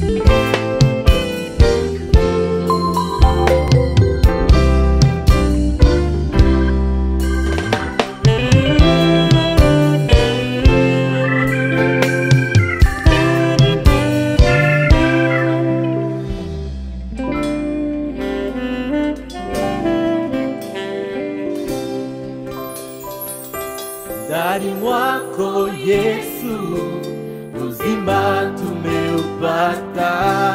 ndani mwako Yesu, uzima tumeupata,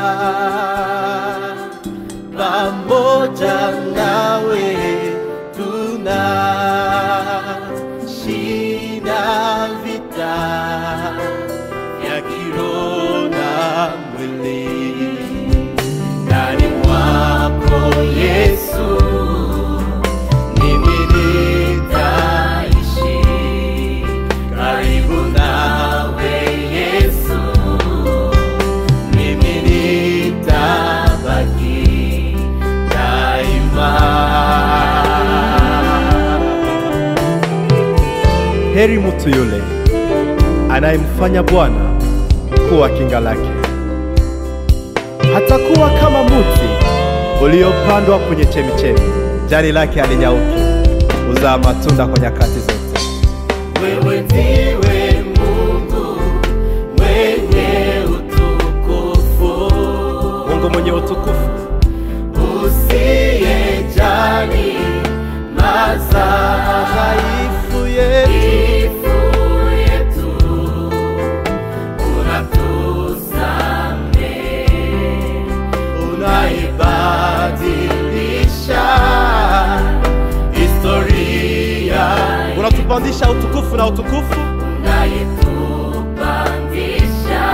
pamoja nawe tuna shinda vita ya kiroho na mwili. Ndani mwako Yesu mimi nitaishi karibu nawe Yesu, mimi nitabaki daima. Heri mtu yule anayemfanya Bwana kuwa kinga lake. Hatakuwa kama mti uliopandwa kwenye chemichemi, jani lake halinyauki, huzaa matunda kwa nyakati zote. Wewe ndiwe Mungu mwenye utukufu, Mungu mwenye utukufu, usiyejali madhaifu yetu yetu, unatusamehe, unaibadilisha historia, unatupandisha utukufu na utukufu, unayetupandisha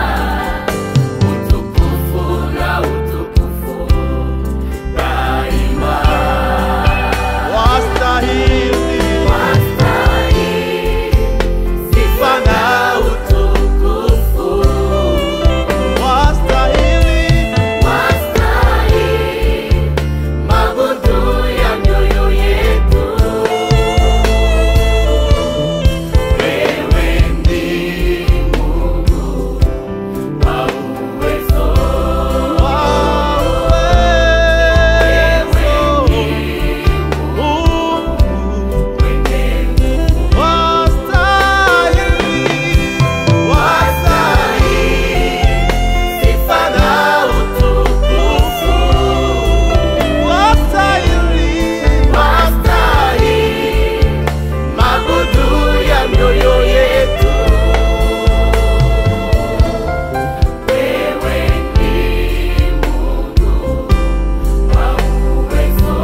utukufu na utukufu daima. wastahili Wastahili sifa na utukufu, wastahili wastahili mabudu ya mioyo yetu. Wewe ni Mungu wa uwezo, wewe ni mwenye wastahili sifa na utukufu, wastahili mabudu ya mioyo yetu. Wewe ni Mungu wa uwezo,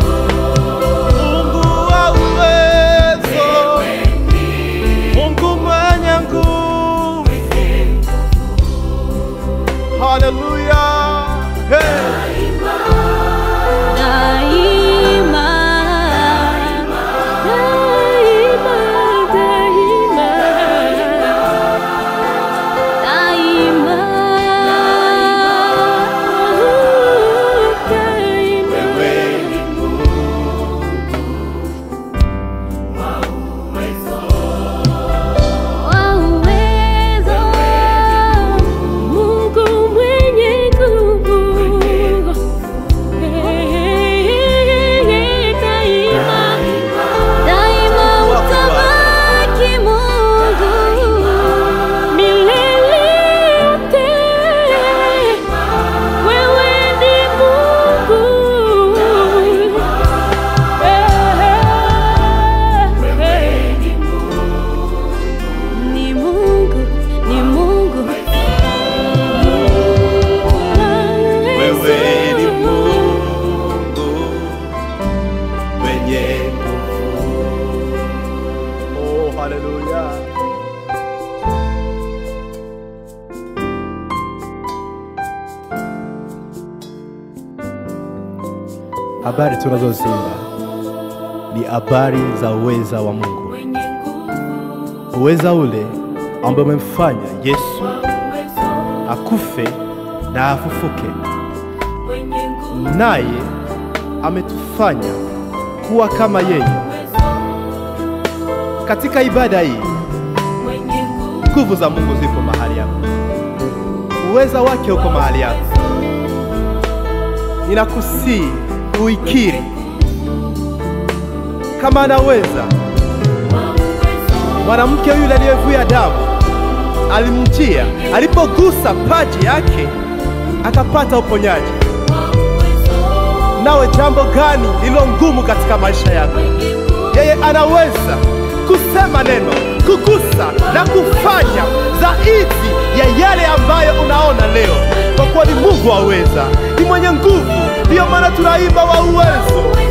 wewe ni Mungu mwenye nguvu. Haleluya. Hey. Daima, daima, daima, daima, daima. wewe ni Mungu wa uwezo. Wa uwezo, Mungu mwenye nguvu. Daima, daima utabaki Mungu milele yote. Wewe ni Mungu. Ni Mungu, ni Mungu. Wewe ni Mungu mwenye nguvu. Oh, haleluya. Habari tunazoziimba ni habari za uweza wa Mungu, uweza ule ambao umemfanya Yesu akufe na afufuke, naye ametufanya kuwa kama yeye. Katika ibada hii nguvu za Mungu zipo mahali hapa, uweza wake uko mahali hapa. Ninakusii uikiri kama anaweza. Mwanamke yule aliyevuja damu alimjia, alipogusa paji yake akapata uponyaji. Nawe jambo gani lilo ngumu katika maisha yako? Yeye anaweza kusema neno, kugusa na kufanya zaidi ya yale ambayo unaona leo, kwa kuwa ni Mungu aweza, ni mwenye nguvu. Ndiyo maana tunaimba wa uwezo